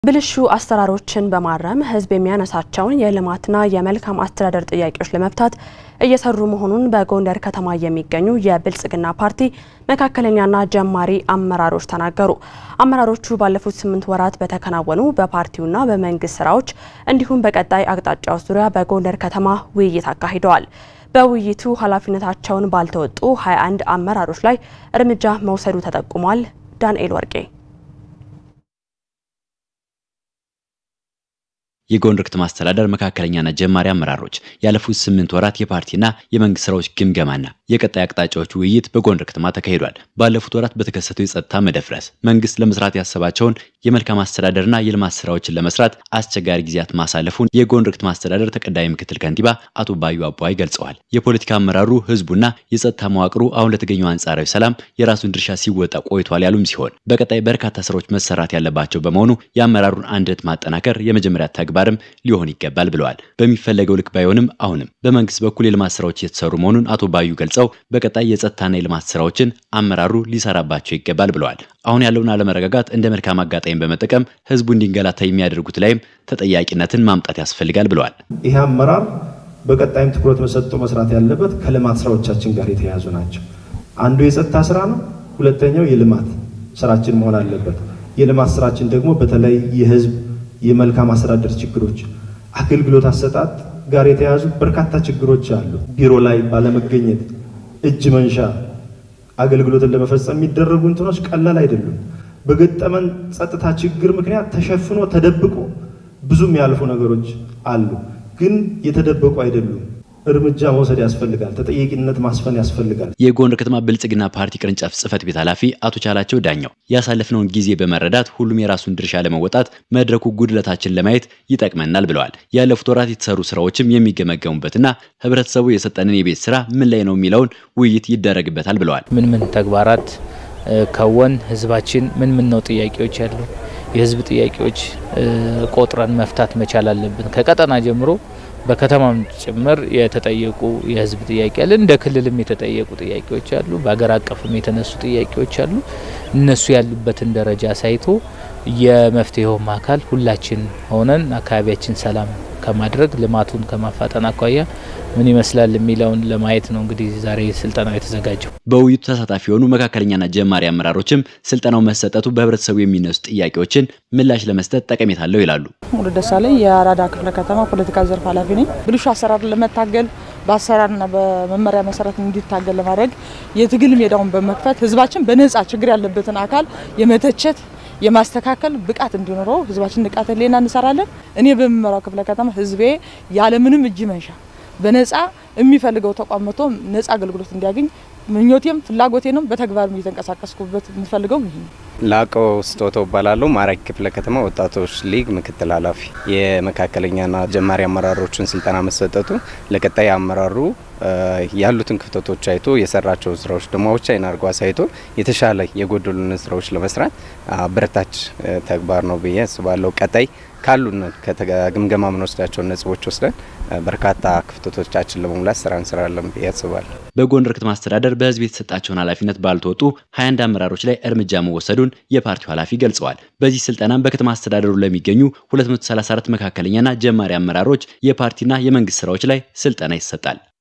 ብልሹ አሰራሮችን በማረም ሕዝብ የሚያነሳቸውን የልማትና የመልካም አስተዳደር ጥያቄዎች ለመፍታት እየሰሩ መሆኑን በጎንደር ከተማ የሚገኙ የብልጽግና ፓርቲ መካከለኛና ጀማሪ አመራሮች ተናገሩ። አመራሮቹ ባለፉት ስምንት ወራት በተከናወኑ በፓርቲውና በመንግስት ስራዎች እንዲሁም በቀጣይ አቅጣጫዎች ዙሪያ በጎንደር ከተማ ውይይት አካሂደዋል። በውይይቱ ኃላፊነታቸውን ባልተወጡ 21 አመራሮች ላይ እርምጃ መውሰዱ ተጠቁሟል። ዳንኤል ወርቄ የጎንደር ከተማ አስተዳደር መካከለኛና ጀማሪ አመራሮች ያለፉት ስምንት ወራት የፓርቲና የመንግስት ስራዎች ግምገማና የቀጣይ አቅጣጫዎች ውይይት በጎንደር ከተማ ተካሂዷል። ባለፉት ወራት በተከሰተው የጸጥታ መደፍረስ መንግስት ለመስራት ያሰባቸውን የመልካም አስተዳደርና የልማት ስራዎችን ለመስራት አስቸጋሪ ጊዜያት ማሳለፉን የጎንደር ከተማ አስተዳደር ተቀዳሚ ምክትል ከንቲባ አቶ ባዩ አቧይ ገልጸዋል። የፖለቲካ አመራሩ ህዝቡና የጸጥታ መዋቅሩ አሁን ለተገኘው አንጻራዊ ሰላም የራሱን ድርሻ ሲወጣ ቆይቷል ያሉም ሲሆን በቀጣይ በርካታ ስራዎች መሰራት ያለባቸው በመሆኑ የአመራሩን አንድነት ማጠናከር የመጀመሪያ ተግባር ተግባርም ሊሆን ይገባል ብለዋል። በሚፈለገው ልክ ባይሆንም አሁንም በመንግስት በኩል የልማት ስራዎች እየተሰሩ መሆኑን አቶ ባዩ ገልጸው በቀጣይ የጸጥታና የልማት ስራዎችን አመራሩ ሊሰራባቸው ይገባል ብለዋል። አሁን ያለውን አለመረጋጋት እንደ መልካም አጋጣሚ በመጠቀም ህዝቡ እንዲንገላታ የሚያደርጉት ላይም ተጠያቂነትን ማምጣት ያስፈልጋል ብለዋል። ይህ አመራር በቀጣይም ትኩረት መሰጥቶ መስራት ያለበት ከልማት ስራዎቻችን ጋር የተያያዙ ናቸው። አንዱ የጸጥታ ስራ ነው። ሁለተኛው የልማት ስራችን መሆን አለበት። የልማት ስራችን ደግሞ በተለይ የህዝብ የመልካም አስተዳደር ችግሮች፣ አገልግሎት አሰጣጥ ጋር የተያያዙ በርካታ ችግሮች አሉ። ቢሮ ላይ ባለመገኘት እጅ መንሻ አገልግሎትን ለመፈጸም የሚደረጉ እንትኖች ቀላል አይደሉም። በገጠመን ጸጥታ ችግር ምክንያት ተሸፍኖ ተደብቆ ብዙም ያልፉ ነገሮች አሉ፣ ግን የተደበቁ አይደሉም። እርምጃ መውሰድ ያስፈልጋል። ተጠያቂነት ማስፈን ያስፈልጋል። የጎንደር ከተማ ብልጽግና ፓርቲ ቅርንጫፍ ጽህፈት ቤት ኃላፊ አቶ ቻላቸው ዳኛው ያሳለፍነውን ጊዜ በመረዳት ሁሉም የራሱን ድርሻ ለመወጣት መድረኩ ጉድለታችን ለማየት ይጠቅመናል ብለዋል። ያለፉት ወራት የተሰሩ ስራዎችም የሚገመገሙበትና ህብረተሰቡ የሰጠንን የቤት ስራ ምን ላይ ነው የሚለውን ውይይት ይደረግበታል ብለዋል። ምን ምን ተግባራት ከወን ህዝባችን ምን ምን ነው ጥያቄዎች ያሉ የህዝብ ጥያቄዎች ቆጥረን መፍታት መቻል አለብን ከቀጠና ጀምሮ በከተማም ጭምር የተጠየቁ የህዝብ ጥያቄ አለ። እንደ ክልልም የተጠየቁ ጥያቄዎች አሉ። በሀገር አቀፍም የተነሱ ጥያቄዎች አሉ። እነሱ ያሉበትን ደረጃ ሳይቶ የመፍትሄውም አካል ሁላችን ሆነን አካባቢያችን ሰላም ከማድረግ ልማቱን ከማፋጠን አኳያ ምን ይመስላል የሚለውን ለማየት ነው እንግዲህ ዛሬ ስልጠናው የተዘጋጀው። በውይይቱ ተሳታፊ የሆኑ መካከለኛና ጀማሪ አመራሮችም ስልጠናው መሰጠቱ በህብረተሰቡ የሚነሱ ጥያቄዎችን ምላሽ ለመስጠት ጠቀሜታ አለው ይላሉ። ሙሉ ደሳለኝ የአራዳ ክፍለ ከተማ ፖለቲካ ዘርፍ ኃላፊ ነኝ። ብልሹ አሰራር ለመታገል በአሰራርና በመመሪያ መሰረት እንዲታገል ለማድረግ የትግል ሜዳውን በመክፈት ህዝባችን በነጻ ችግር ያለበትን አካል የመተቸት የማስተካከል ብቃት እንዲኖረው ህዝባችን ንቃተ ህሊና እንሰራለን። እኔ በምመራው ክፍለ ከተማ ህዝቤ ያለምንም እጅ መንሻ በነጻ የሚፈልገው ተቋም መጥቶ ነጻ አገልግሎት እንዲያገኝ ምኞቴም ፍላጎቴንም በተግባርም እየተንቀሳቀስኩበት የምፈልገው ይህ ነው። ላቀው ስጦታው እባላለሁ። ማራኪ ክፍለ ከተማ ወጣቶች ሊግ ምክትል ኃላፊ። የመካከለኛና ጀማሪ አመራሮችን ስልጠና መሰጠቱ ለቀጣይ አመራሩ ያሉትን ክፍተቶች አይቶ የሰራቸውን ስራዎች ደግሞ ብቻዬን አድርጎ አሳይቶ የተሻለ የጎደሉን ስራዎች ለመስራት አበረታች ተግባር ነው ብዬ አስባለሁ። ቀጣይ ካሉን ከግምገማ ምንወስዳቸውን ነጥቦች ወስደን በርካታ ክፍተቶቻችን ለመሙላት ስራ እንሰራለን ብዬ አስባለሁ። በጎንደር ከተማ አስተዳደር በህዝብ የተሰጣቸውን ኃላፊነት ባልተወጡ 21 አመራሮች ላይ እርምጃ መወሰዱን የፓርቲው ኃላፊ ገልጸዋል። በዚህ ስልጠናም በከተማ አስተዳደሩ ለሚገኙ 234 መካከለኛና ጀማሪ አመራሮች የፓርቲና የመንግስት ስራዎች ላይ ስልጠና ይሰጣል።